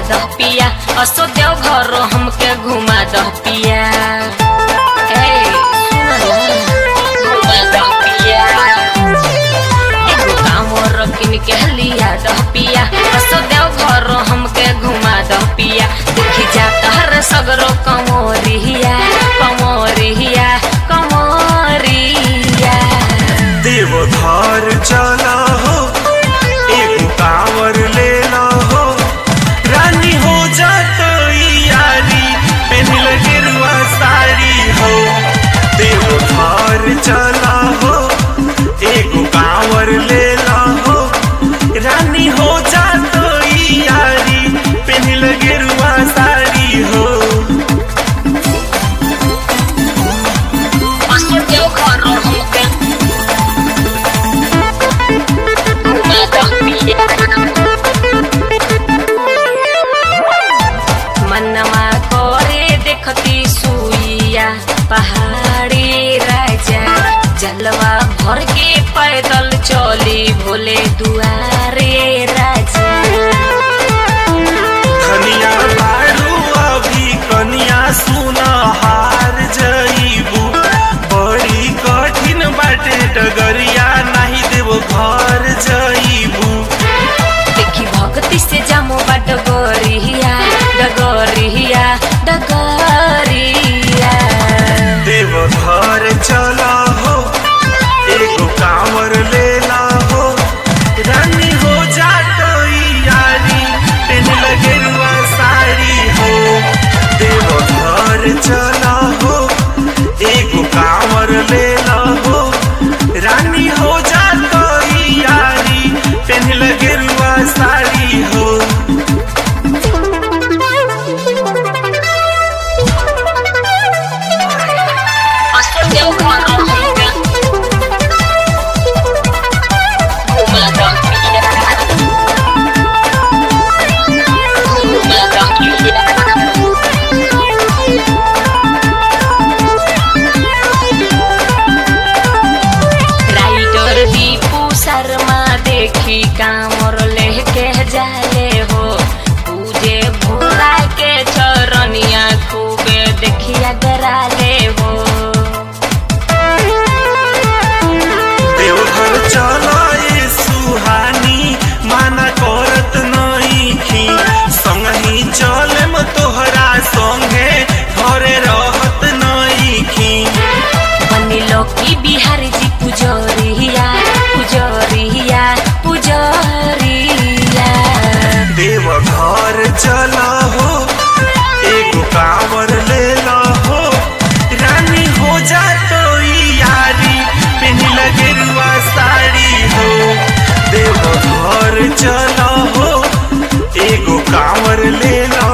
दह पिया असो देव घर हमके घुमा दह पिया ए, सुन ना, घुमा दह पिया। एगो कांवर किन के लिया दह पिया असो देव घर हमके घुमा दह पिया देखी जाता हर सगरो कमोरिया कमोरिया कमोरिया देवधार चला हो एगो कांवर ले ला हो रानी हो जात यारी पहन गेरुआ साड़ी हो देवधार चला हो एगो कांवर ले ला हो रानी हो जात यारी पहन गेरुआ साड़ी हो असो देव घर हमके घुमा दह पिया मनमा करे देखती सुइया पहाड़ी राजा जलवा भर के पैदल चली भोले दुआरे राजा कनिया बारू अभी कनिया सुना हार जईबू बड़ी कठिन बाटे डगरिया नहीं देव घर जईबू देखी भक्ति से जामो बा डगरिया डगरिया डगरिया देव घर चला हो एगो कांवर ले ला हो रानी हो जात यारी पेन लगेरुआ साड़ी हो देव घर चला हो एगो कांवर ले ला हो रानी हो जात यारी पेन लगेरुआ साड़ी हो असो देव घर हमके घुमा दह पिया घुमा दह पिया राइटर दीपू शर्मा देखी कामर लेके जाले हो पूजे भोला के चरनिया खूबे देखिया डराले हो देवघर चलाए सुहानी माना करत नईखी संगही चलेम तोहरा संगे घरे रहत नईखी बनिलो की बिहारी जी पुजरिया पुजरिया पुजरिया देवघर चला हो एगो कांवर ले ला हो रानी हो जा तो यारी पहन लगेरुआ साड़ी हो देवघर चला हो एगो कांवर ले ला